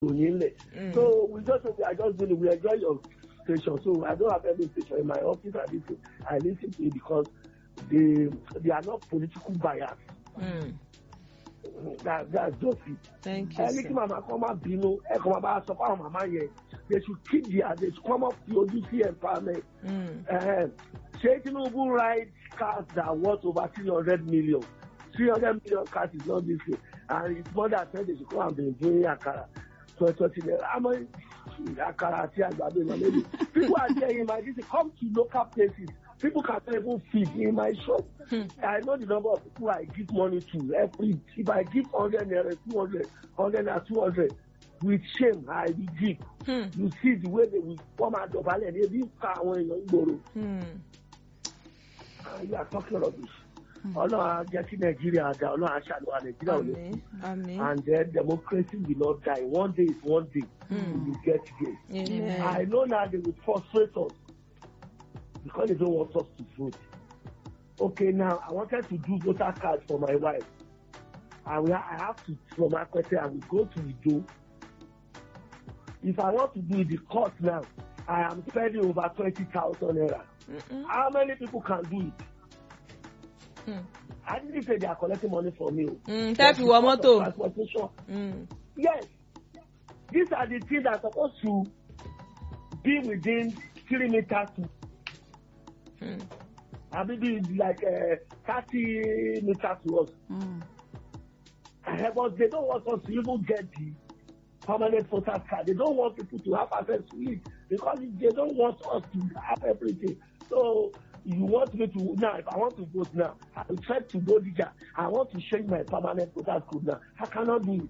ìròyìn ńlẹ̀ so we just say I just really we enjoy your station so I don't have any station in my office I lis ten I lis ten to it because they they are not political bias Mm. that that's just it. thank you ẹni kí sir. màmá kan máa bínú ẹ kàn máa bá a sọ fáwọn màmá yẹn they should keep their they should come up fi ojú sí empowerment Mm. uh, ṣé tinubu ride cars that worth over three hundred million three hundred million cars is not this way and his mother said they should come and be doing akara twenty twenty naira how many akara àti àgbàdo ìlànà lẹ́yìn people are there in my district come to local places people can not even feed in my shop Hmm. i know the number of people i give money to every if i give hundred naira two hundred hundred naira two hundred with shame i will give Hmm. you see the way they will come out dọ̀bálẹ̀ ní ebi ń ka àwọn èèyàn ń gbòòrò Hmm. and you are talking rubbish ọlọ́run á jẹ́ kí nàìjíríà dá ọlọ́run á ṣàlùwà nàìjíríà ò lè àmín àmín and then democracy will not die one day is one day Hmm. we will get there amen. i know now they will frustrate us because they don't want us to vote okay now i wanted to do voter card for my wife and we ha i have to from akwete i will go to ido if i want to do the court now i am spending over twenty thousand naira Mm-mm. how many people can do it Hmm. I didn't say they are collecting money from you. Mm, tẹ́ fi wọ mọ́tò. Transportation. Mm. Yes. These are the things that are supposed to be within three meters to Hmm. and maybe like uh, thirty meters to us. Mm. Uh, but they don't want us to even get the permanent voter card. They don't want people to have access to it because they don't want us to have everything. So you want me to now if I want to vote now, I will try to go there. I want to change my permanent voter code now. I cannot do it.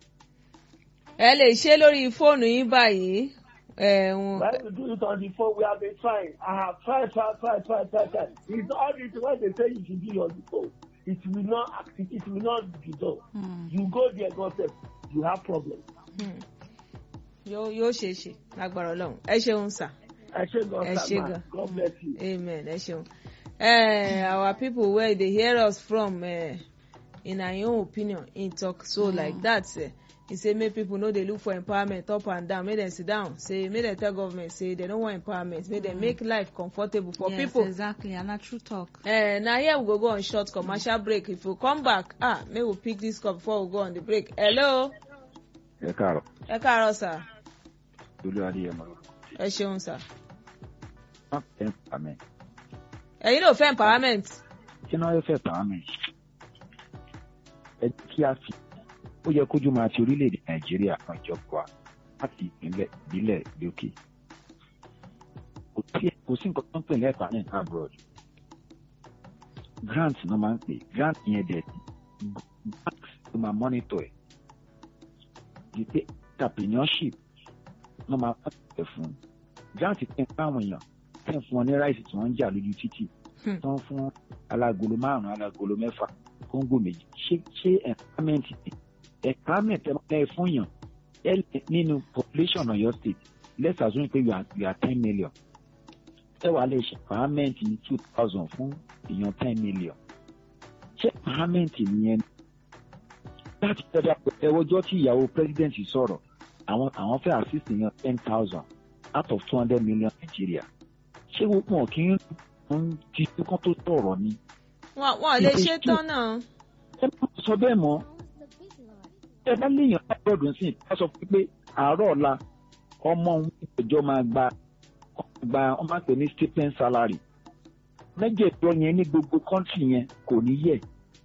ẹ lè ṣe lórí fóònù yín báyìí. ẹ̀hún When we do it on the phone, we have been trying. I have tried, tried, tried, tried, tried, tried. It's all this when they say you should do it on the phone. It will not active, it will not be done. Mm. You go there, God says, you have problems. yóò yóò ṣe é ṣe lágbára ọlọ́run ẹ ṣeun sà. I say God, Ẹ ṣé gan. God bless you. amen ẹ ṣeun. Uh, our people wey dey hear us from uh, in our own opinion im talk so mm. like that uh, he say make people no dey look for empowerment up and down make dem sit down say make dem tell government say dem no want empowerment make dem make life comfortable for yes, people. exactly and na true talk. Uh, na here we go go on short commercial break if we come back ah make we pick this call before we go on the break hello ẹ káàárọ̀ ẹ káàárọ̀ sà lórí adéyẹmọ ẹ ṣeun sà má fẹ́ pàmẹ́ ẹ̀yin náà fẹ́ empowerment kí náà fẹ́ pàmẹ́ ẹ kí a fi ó yẹ kójú máa fi orílẹ̀-èdè nàìjíríà kan ìjọba láti ìpínlẹ̀ ìbílẹ̀ lókè kò sí kò sí nǹkan tó ń pè ní empowerment abroad grant náà máa ń pè grant yẹn dẹ̀ bank ló máa monitor ẹ̀ di pé entrepreneurship náà máa pàṣẹ fún un grant tẹ̀ fáwọn èèyàn tẹ̀ fún wọn ní ráìsì tí wọ́n ń jà lójú títì Hmm. tán fún alágolo márùn-ún alágolo mẹ́fà kóńgò méjì ṣé ṣé empowerment ni empowerment ẹ máa fún yàn ẹ lè- nínú population Ọ̀yọ́ state let's assume pé you are you are ten million ẹ wàá lè ṣe empowerment ní two thousand fún èèyàn ten million ṣé empowerment nìyẹn ni? láti tẹ́lẹ̀ ẹwọ́jọ́ tí ìyàwó president sọ̀rọ̀ àwọn àwọn fẹ́ assist èèyàn ten thousand out of two hundred million Nigeria ṣé wọn kì í ń ti kán tó sọ̀rọ̀ ni wọn wọn lè ṣe tán náà. ẹ má sọ bẹ́ẹ̀ mọ́ ẹ bá léèyàn lábọ́ọ̀dù sí i ká sọ pé àárọ̀ ọ̀la ọmọ òun ìjọ máa gba gba wọ́n máa pè ní stipend salary mẹ́jẹ̀ẹ̀jọ yẹn ní gbogbo kọ́ńtì yẹn kò ní yẹ̀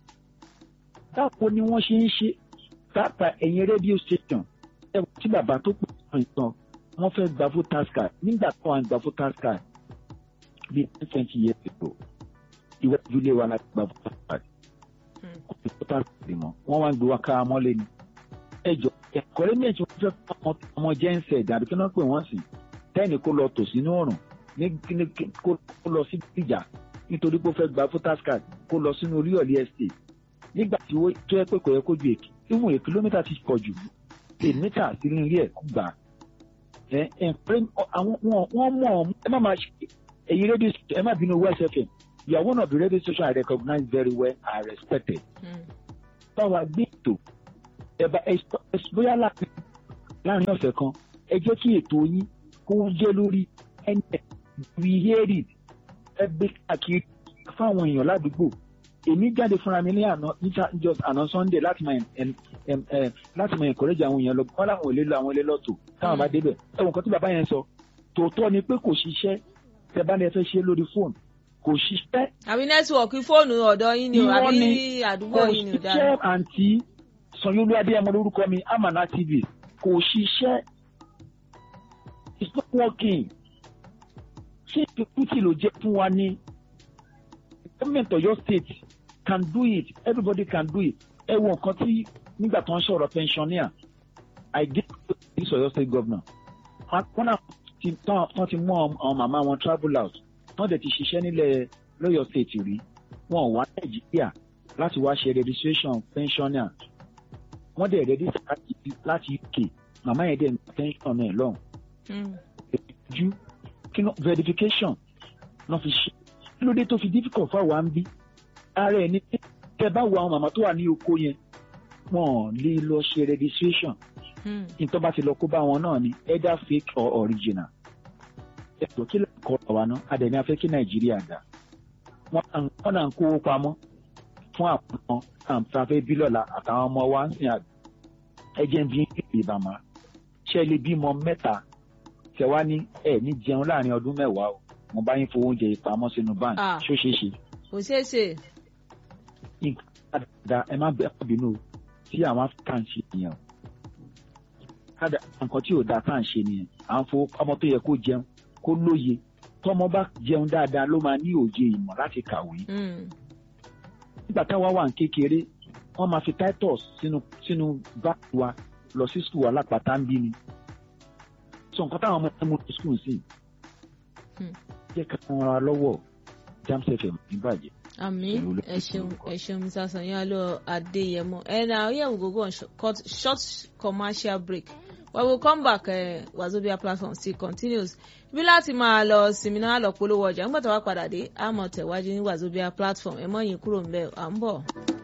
báwo ni wọ́n ṣe ń ṣe pàápàá ẹ̀yìn rédíò station ẹ wọ́n tí bàbá tó pè fún ìtàn wọ́n fẹ́ gba voters card nígbà tó wọ́n gba voters card bíi ten twenty years ago iwájú ilé wa la gba voters card kò sí voters card mọ́ wọ́n wá ń gbé wa ká mọ́lé ni ẹjọ́ ẹ̀kọ́rẹ́ méjì wọ́n fẹ́ fún ọmọ ọmọ jẹ́ǹsẹ̀ dàbí kí wọ́n pè wọ́n sí tẹ́ẹ̀nì kó lọ tò sínú ọ̀rùn ní ní kó kó lọ sí ìjà nítorí pé ó fẹ́ gba voters card kó lọ sínú oríọ̀lì estate nígbà tí ó tó yẹ pé kò yẹ kó ju èkì ìwọ̀n èkì kìlómítà ti pọ̀ jù èmítà sí ní ilé ẹ̀ kó gbà ẹ ẹ pé àwọn wọn wọn mọ̀ ọ́ ẹ má máa ṣe èyí rédíò ẹ má bínú West FM you are one of the radio stations I recognize very well and respected Hmm. báwa gbé ètò ẹ̀bà bóyá láti láàrin ọ̀sẹ̀ kan ẹ jẹ́ kí ètò yín kó jẹ́ lórí ẹni we hear it ẹ gbé káàkiri fáwọn èèyàn ládùúgbò èmi jáde fúnra mi ní àná níta just àná sunday láti máa em- em- em- láti máa encourage àwọn èèyàn lọ wọn làwọn ò lè lọ àwọn ilé lọ́tò táwọn bá débẹ̀ ẹ̀wọ̀n kan tí bàbá yẹn sọ tòótọ́ ni pé kò ṣiṣẹ́ tẹ bá ní ẹ fẹ́ ṣe lórí fóònù kò ṣiṣẹ́ àbí nẹ́tíwọ̀kì fóònù ọ̀dọ̀ yín ni o Irọ́ àbí ni. àdúgbò kò yín ni o dára. ṣiṣẹ́ àǹtí sanyolu adéyẹmọ lórúkọ mi amana tv kò ṣiṣẹ́ it's not working ṣé ìpínlẹ̀ ló jẹ́ fún wa ní government of your state can do it everybody can do it ẹ wo nǹkan tí nígbà tó ń sọ̀rọ̀ pensioner i did this Ọ̀yọ́ state governor wọn náà ti tán tán ti mú àwọn màmá wọn travel out tán dẹ̀ ti ṣiṣẹ́ nílẹ̀ lọ́yọ̀ state rí wọn ò wá nàìjíríà láti wá ṣe registration pensioner wọ́n dẹ̀ ready láti- láti uk màmá yẹn dẹ̀ ní pension náà lọ́hùn Mm. ju kí ló verification náà fi ṣe kí ló dé tó fi difficult fún àwa ń bí ara ẹ̀ ní pé tẹ bá wo àwọn màmá tó wà ní oko yẹn wọn ò lè lọ ṣe registration Mm. nítorí bá ti lọ kó bá wọn náà ni either fake or original ẹ̀tọ́ kí ló kọ́ àwa náà adẹ̀ni afẹ́ kí nàìjíríà dá wọn à ń- wọn náà ń kówó pamọ́ fún àwọn àǹfààfẹ́ bílọ̀lá àtàwọn ọmọ wa ń sìn àgbẹ̀ ẹjẹ̀ ń bí ìbámu ṣe lè bímọ mẹ́ta tẹ wá ní ẹ ní jẹun láàrin ọdún mẹ́wàá o mo bá yín fowó oúnjẹ ìpamọ́ sínú báńkì Ah. ṣó ṣeé ṣe kò ṣeé ṣe. nǹkan dáadáa ẹ má bẹ́ẹ̀ bínú o tí àwọn áfíríkà ń ṣe nìyẹn o kádà nǹkan tí ò dáa tá à ń ṣe nìyẹn à ń fowó ọmọ tó yẹ kó jẹun kó lóye tọmọ bá jẹun dáadáa ló máa ní òye ìmọ̀ láti kàwé Mm. nígbà táwa wà ní kékeré wọ́n máa fi titus sínú sínú báàgì wa lọ sí skul alápàtà ń bí ni sọ nǹkan táwọn ọmọ ẹ̀mú ní skul sí Hmm. jẹ́ ká wọn ra lọ́wọ́ jams fm níbàjẹ́. àmì Ṣèlú ló ẹ fi ṣeun orúkọ. ẹ ṣeun mr sanyalo adeyemo and uh, here we go go on sh cut short commercial break when we come back uh, wazobia platform still continues bí láti máa lọ sinmi náà lọ polówó ọjà nígbà tó wá padà dé àmọ́ tẹ̀wájú ní wazobia platform ẹ mọ̀ yín kúrò ń bẹ̀ à ń bọ̀.